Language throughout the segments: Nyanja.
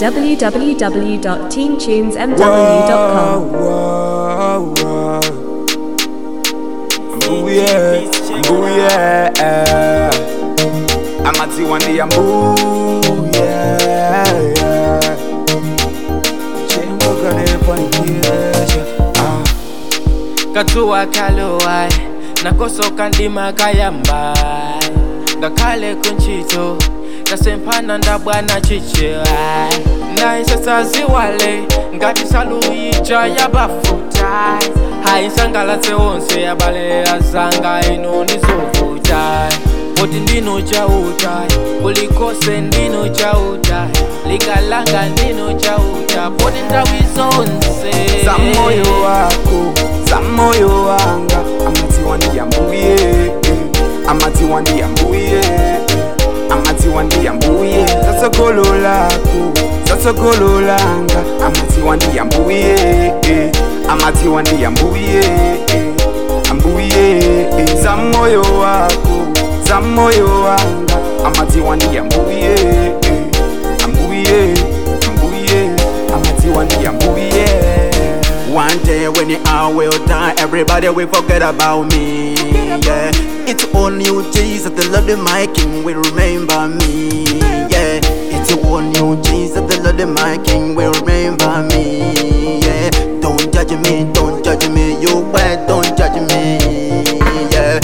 www.teentunesmw.com. Whoa, whoa. Mbuye, mbuye. Amaziwa ndi ya mbuye. Chengoka nepanikiyesha. Ah. katsuwa kalowa nakosoka ndima kayamba ngakhale kuntchito tasemphana ndabwana chichewa nayisesaziwale ngati saluyija yabafuta hayisangalatse wonse yabale azanga ino ndizovuta poti ndino chauta kulikose ndino chauta likalanga ndino chauta poti nthawi zonse za moyo wako za moyo wanga amadziwa ndi ya mbuye amadziwa ndi ya mbuye amadziwa ndi ya mbuye zatsogolo lako zatsogolo langa amadziwa ndi ya mbuye amadziwa ndi ya mbuye ambuye za moyo wako za moyo wanga amadziwa ndi ya mbuye ambuye ambuye amadziwa ndi ya mbuye One day when I will die, everybody will forget about me. Yeah, it's only you, Jesus, the Lord of my King, will remember me. Yeah, it's only you, Jesus, the Lord of my King, will remember me. Yeah, don't judge me, don't judge me, you bad, don't judge me. Yeah.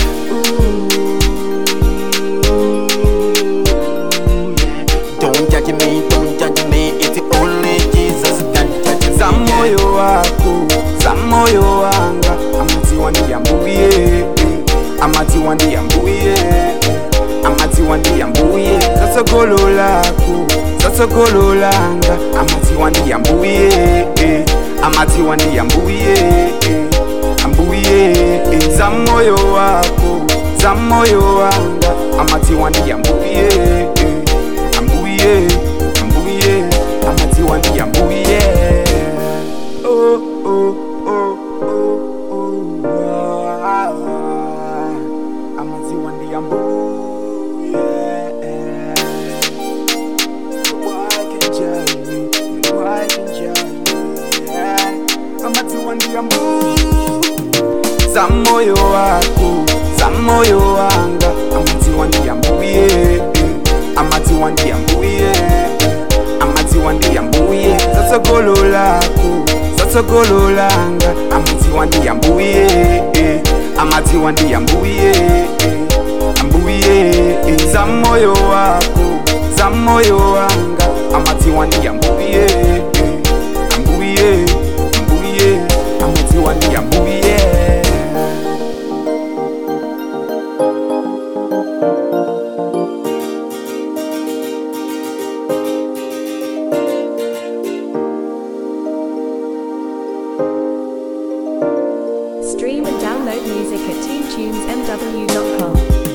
Ooh, yeah. Don't judge me, don't judge me, it's only Jesus can judge me. za moyo wako za moyo wanga amadziwa ndi ya mbuye amadziwa ndi ya mbuye amadziwa ndi ya mbuye zatsogolo lako zatsogolo langa amadziwa ndi ya mbuye amadziwa ndi ya mbuye ambuye za moyo wako za moyo wanga amadziwa ndi ya mbuye ambuye ambuye amadziwa ndi ya mbuye oh, oh, oh, oh, oh, ah, ah. amadziwa ndi ya mbuye Why can judge me? Why can judge me? amadziwa ndi ya mbuye za moyo wako za moyo wanga amadziwa ndi ya mbuye amadziwa ndi ya mbuye amadziwa ndi ya mbuye zatsogolo lako zatsogolo langa amadziwa ndi ya mbuye amadziwa ndi ya mbuye ambuye za moyo wako za moyo wanga amadziwa ndi ya mbuye ambuye ambuye amadziwa ndi ya mbuye Stream and download music at teentunesmw.com.